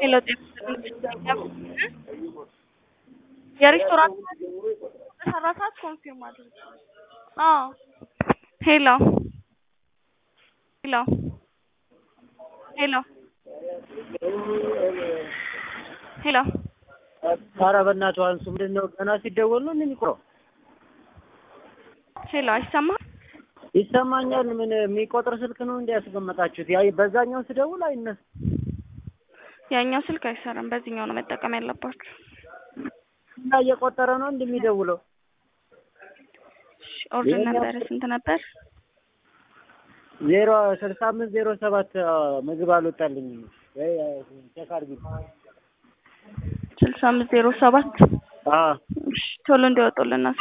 ሄሎ የሬስቶራንት በሰራ ሰዓት ኮንፊርም አድርግ። አዎ ሄሎ ሄሎ ሄሎ ሄሎ ኧረ በእናትህ አንሱ። ምንድን ነው ገና ሲደወል ነው የሚቆረው? ሄሎ አይሰማም? ይሰማኛል። ምን የሚቆጥር ስልክ ነው እንዲ ያስቀመጣችሁት? ያ በዛኛው ስደውል አይነሳም። ያኛው ስልክ አይሰራም። በዚህኛው ነው መጠቀም ያለባችሁ። እና እየቆጠረ ነው እንደሚደውለው። እሺ፣ ኦርደር ነበረ ስንት ነበር? ዜሮ ስልሳ አምስት ዜሮ ሰባት ምግብ አልወጣልኝም። ወይ ቼክ አድርጊ። ስልሳ አምስት ዜሮ ሰባት አዎ እሺ፣ ቶሎ እንዲወጡልን